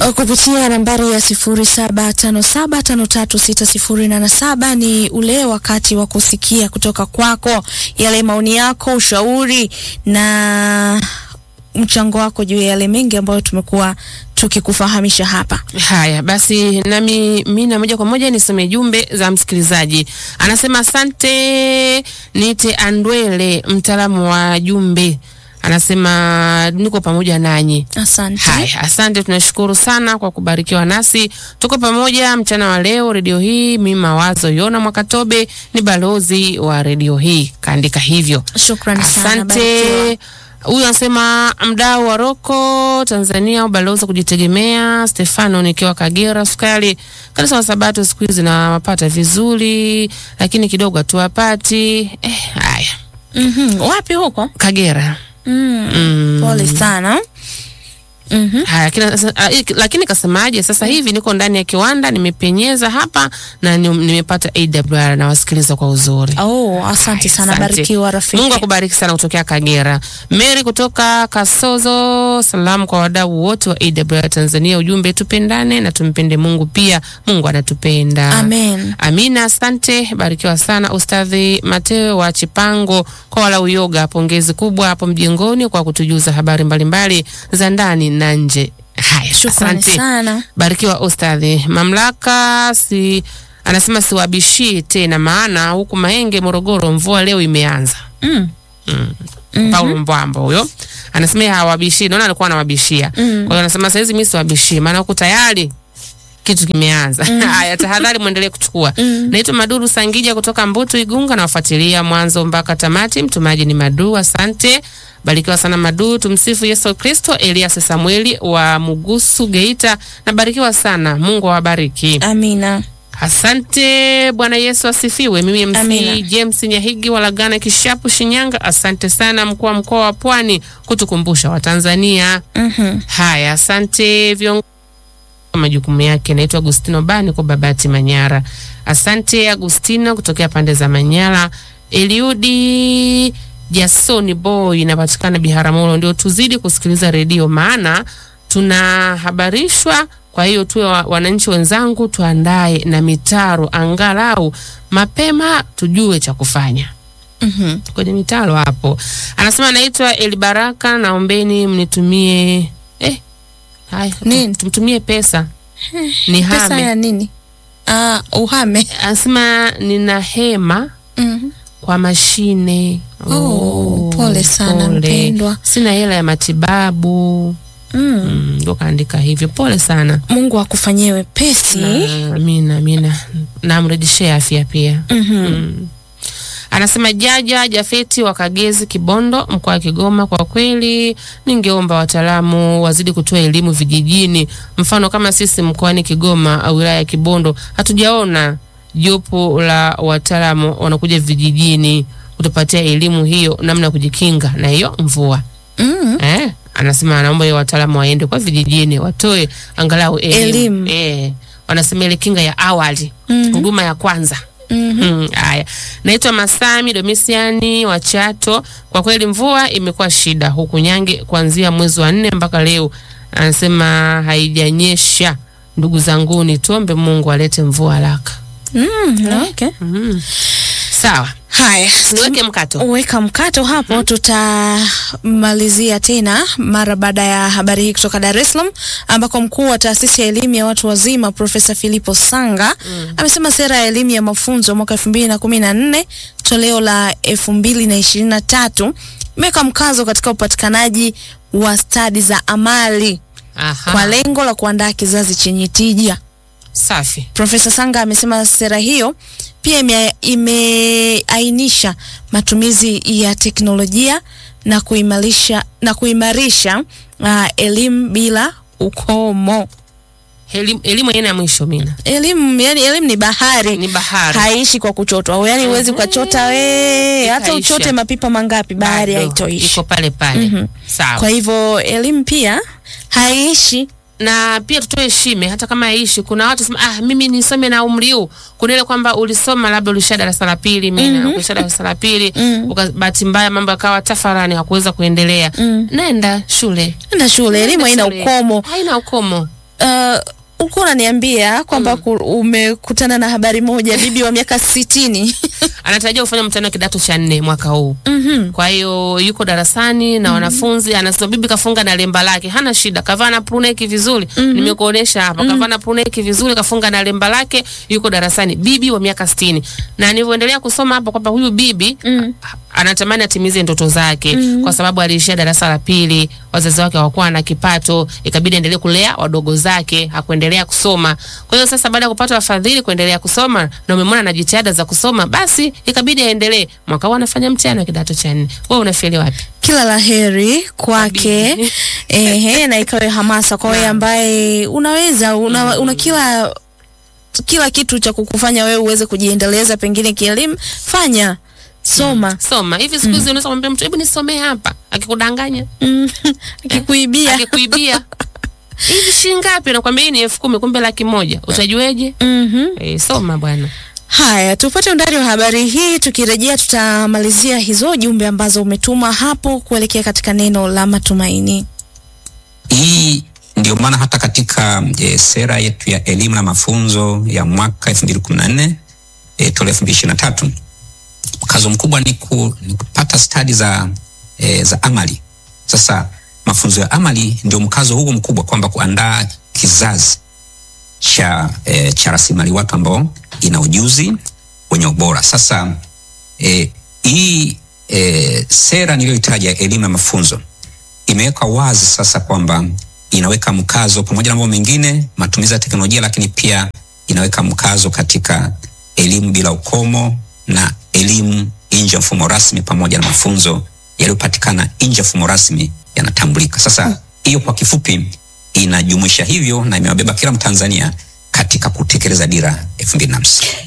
kupitia nambari ya sifuri saba tano saba tano tatu sita sifuri nane saba. Ni ule wakati wa kusikia kutoka kwako yale maoni yako, ushauri na mchango wako juu ya yale mengi ambayo tumekuwa tukikufahamisha hapa. Haya basi, nami mina moja kwa moja nisome jumbe za msikilizaji. Anasema asante, nite Andwele, mtaalamu wa jumbe. Anasema niko pamoja nanyi. Asante. Haya, asante, tunashukuru sana kwa kubarikiwa nasi. Tuko pamoja mchana wa leo redio hii. Mimi Mawazo Yona Mwakatobe ni balozi wa redio hii, kaandika hivyo. Shukrani sana. Asante. barikiwa. Huyu anasema mdau wa Roko Tanzania, ubalozi wa kujitegemea. Stefano nikiwa Kagera Sukari, kanisa wa Sabato siku hizi nawapata vizuri, lakini kidogo hatuwapati. Eh, haya Mhm. Wapi huko? Kagera. Mm. Mm. Pole sana. Mhm. Haya, kina, sa- ah, ik- lakini kasemaje? Sasa hivi niko ndani ya kiwanda, nimepenyeza hapa na ni- nimepata AWR na wasikiliza kwa uzuri. Oh, asante Haya, sana. asante. Barikiwa rafiki. Mungu akubariki sana kutokea Kagera. Mary kutoka Kasozo, salamu kwa wadau wote wa AWR Tanzania. Ujumbe tupendane na tumpende Mungu pia. Mungu anatupenda. Amen. Amina, asante, barikiwa sana Ustadhi Mateo wa Chipango kwa walau yoga. Pongezi kubwa hapo mjengoni kwa kutujuza habari mbalimbali za ndani na nje. Haya, Shukrani asante. sana. Barikiwa ustadhi. Mamlaka si anasema siwabishii tena, maana huku Mahenge, Morogoro, mvua leo imeanza. Mm. Mm. Paulo Mbwambo huyo anasema yeye hawabishii, naona alikuwa anawabishia. Kwa hiyo anasema saizi mimi siwabishii, maana huku tayari kitu kimeanza. Haya, tahadhari mwendelee kuchukua. Naitwa Maduru Sangija kutoka Mbutu Igunga, nawafuatilia mwanzo mpaka tamati. Mtumaji ni Madu, asante. Barikiwa sana Madu. Tumsifu Yesu Kristo. Elias Samueli wa Mugusu Geita, nabarikiwa sana. Mungu awabariki. Amina. Asante. Bwana Yesu asifiwe. Mimi MC Amina. James Nyahigi wa Lagana Kishapu, Shinyanga. Asante sana mkuu wa mkoa wa Pwani kutukumbusha Watanzania. Mhm. Haya, asante viongozi majukumu yake. Naitwa Agustino Bani kwa Babati Manyara. Asante Agustino kutokea pande za Manyara. Eliudi Jasoni Boy inapatikana Biharamulo. Ndio tuzidi kusikiliza redio, maana tunahabarishwa. Kwa hiyo tuwe wa- wananchi wenzangu, tuandae na mitaro angalau mapema, tujue cha kufanya Mhm. kwenye mitaro hapo. Anasema anaitwa Elibaraka, naombeni mnitumie eh, haya Nini? tumtumie pesa ni Pesa hame. ya nini? Ah, uhame. Anasema nina hema Mhm. kwa mashine. Oh, pole sana, mpendwa. Sina hela ya matibabu. Mm. Mm, Ndo kaandika hivyo. Pole sana. Mungu akufanyie wepesi. Na- Amina, amina. Namrejeshea afya pia. Mhm. Mm. Anasema Jaja Jafeti wa Kagezi, Kibondo, mkoa wa Kigoma. Kwa kweli, ningeomba wataalamu wazidi kutoa elimu vijijini. Mfano kama sisi mkoani Kigoma au wilaya ya Kibondo hatujaona jopo la wataalamu wanakuja vijijini kutupatia elimu hiyo, namna ya kujikinga na hiyo mvua Mm. eh? Anasema anaomba hiyo wataalamu waende kwa vijijini watoe angalau elimu, Elimu. Eh, wanasema ile kinga ya awali, Mhm. huduma ya kwanza Mhm. Mm, Haya, naitwa Masami Domisiani wa Chato. Kwa kweli mvua imekuwa shida huku Nyange kuanzia mwezi wa nne mpaka leo, anasema haijanyesha. Ndugu zanguni, tuombe Mungu alete mvua haraka. Mm, okay. Mm. Sawa, Haya, niweke mkato. weka mkato hapo. Tutamalizia tena mara baada ya habari hii kutoka Dar es Salaam, ambako mkuu wa taasisi ya elimu ya watu wazima Profesa Filipo Sanga amesema sera ya elimu ya mafunzo mwaka elfu mbili na kumi na nne toleo la elfu mbili na ishirini na tatu imeweka mkazo katika upatikanaji wa stadi za amali Aha. kwa lengo la kuandaa kizazi chenye tija. Safi. Profesa Sanga amesema sera hiyo pia ime- imeainisha matumizi ya teknolojia na kuimarisha na kuimarisha uh, elimu bila ukomo. Elimu elimu haina mwisho mina. Elimu yani, elimu ni bahari, Ni bahari. haishi kwa kuchotwa. Au yani huwezi ukachota we hata Ikaisha. uchote mapipa mangapi, bahari Bado, haitoishi. Iko pale pale. Mhm. Sawa. Kwa hivyo elimu pia haishi na pia tutoe heshima hata kama yaishi. Kuna watu sema ah, mimi nisome na umri huu. Kuna ile kwamba ulisoma labda ulisha darasa la pili, mimi na ulisha darasa la pili, Mhm. uka- bahati mbaya mambo yakawa tafarani, hakuweza kuendelea. Mm. Nenda shule. na shule, elimu haina Shule. ukomo. Haina ukomo. uh, ulikuwa unaniambia kwamba ku- umekutana na habari moja bibi wa miaka sitini anatarajia kufanya mtihani wa kidato cha nne mwaka huu Mhm. kwa hiyo yuko darasani na wanafunzi anasema bibi kafunga na lemba lake hana shida kavaa na pruneki vizuri nimekuonesha hapa kavaa na pruneki vizuri kafunga na lemba lake yuko darasani bibi wa miaka sitini na nilivyoendelea kusoma hapa kwamba huyu bibi a- anatamani atimize ndoto zake kwa sababu aliishia darasa la pili wazazi wake hawakuwa na kipato ikabidi aendelee kulea wadogo zake hakuendelea kusoma kwa hiyo sasa baada ya kupata wafadhili kuendelea kusoma na umemwona na jitihada za kusoma basi ikabidi aendelee mwaka huu anafanya mtihani wa kidato cha nne wewe unafeli wapi kila la heri kwake Bibi. ehe, na ikawe hamasa kwa wewe ambaye unaweza una, una kila kila kitu cha kukufanya wewe uweze kujiendeleza pengine kielimu fanya soma soma hivi siku hizi unaweza kumwambia mtu hebu nisomee hapa akikudanganya Mm. akikuibia akikuibia hivi shilingi ngapi nakwambia hii ni elfu kumi kumbe laki moja utajueje Mhm. e, soma bwana Haya, tupate undani wa habari hii. Tukirejea tutamalizia hizo jumbe ambazo umetuma hapo kuelekea katika neno la matumaini. Hii ndio maana hata katika e, sera yetu ya elimu na mafunzo ya mwaka 2014 e, toleo 2023 mkazo mkubwa ni, ku, ni kupata stadi za, e, za amali. Sasa mafunzo ya amali ndio mkazo huo mkubwa kwamba kuandaa kizazi cha, e, cha rasilimali watu ambao ina ujuzi wenye ubora. Sasa e, hii e, sera niliyoitaja ya elimu na mafunzo imeweka wazi sasa kwamba inaweka mkazo pamoja na mambo mengine, matumizi ya teknolojia, lakini pia inaweka mkazo katika elimu bila ukomo na elimu nje ya mfumo rasmi pamoja na mafunzo yaliyopatikana nje ya mfumo rasmi yanatambulika. Sasa hiyo kwa kifupi inajumuisha hivyo na imewabeba kila Mtanzania katika kutekeleza dira elfu mbili na hamsini.